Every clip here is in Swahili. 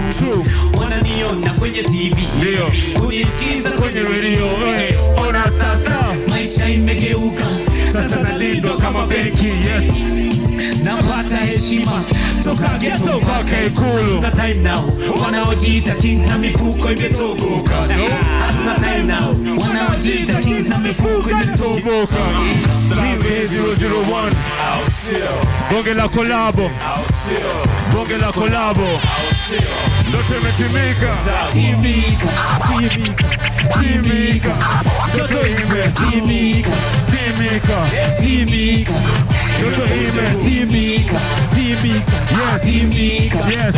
True. wananiona kwenye tv Ndio. kunisikiza kwenye kwenye redio redio eh, ona sasa maisha imegeuka sasa nalindwa kama benki yes napata heshima toka geto Geto mpaka mpaka Ikulu. Hatuna time now wanaojiita kings na mifuko imetoboka hatuna time now wanaojiita kings na mifuko imetoboka Boka Mimi 001 Bonge la kolabo Bonge la kolabo Ndoto imetimika timika timika Timika Ndoto imetimika timika Timika timika Ndoto imetimika timika timika Yes timika Yes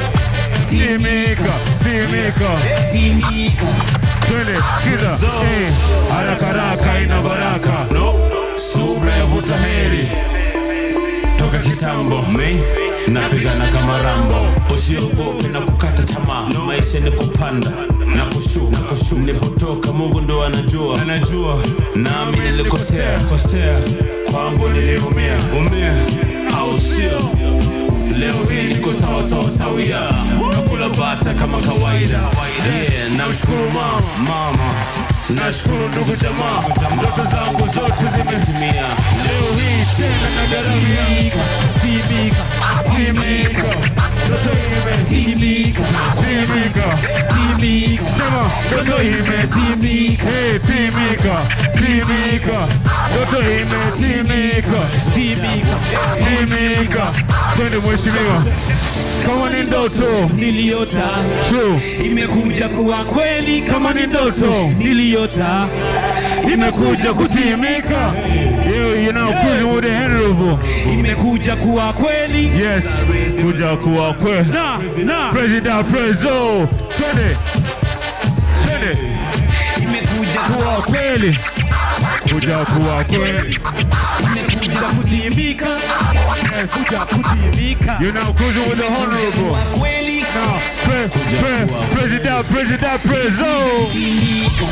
Timika Timika timika Twende Sikiza Eh, Haraka haraka ina baraka no subra yavuta heri toka kitambo me napigana kama rambo usiogope na kukata tamaa maisha ni kupanda na kushuka kushuka nilipotoka mungu ndo anajua anajua nami nilikosea kosea kwambo niliumia umia au sio leo hii niko sawa sawa sawia nakula bata kama kawaida yeah, namshukuru mama mama nashukuru ndugu jamaa ndoto zangu zote zimetimia leo hii tena nagaramia Timika Timika Ndoto imetimika Timika timika Sema Ndoto imetimika Hey Timika Timika Ndoto imetimika Timika Timika Twende mheshimiwa Kama ni ndoto niliota True imekuja kuwa kweli Kama ni ndoto niliota imekuja kutimika Yo, you know, cruising with the Henry imekuja kuwa kweli Yes, kuja kuwa kweli na na President Prezo Twende Twende imekuja kuwa Kuwa kweli Kuja kuwa kweli imekuja kutimika Yes, kuja kutimika you know, cruising with the kuja honorable kuwa kweli Now, pre, pre, President President Prezo timika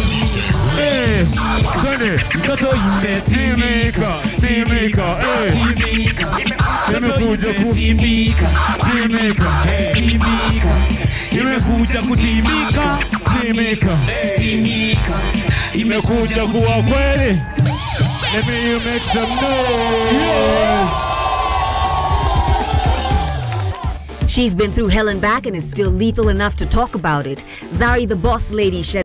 Eh, Twende ndoto imetimika Timika Timika Eh, timika imekuja ku timika Timika timika imekuja kutimika Timika timika imekuja kuwa kweli. Let me you make some noise. She's been through hell and back and is still lethal enough to talk about it. Zari the Boss Lady shed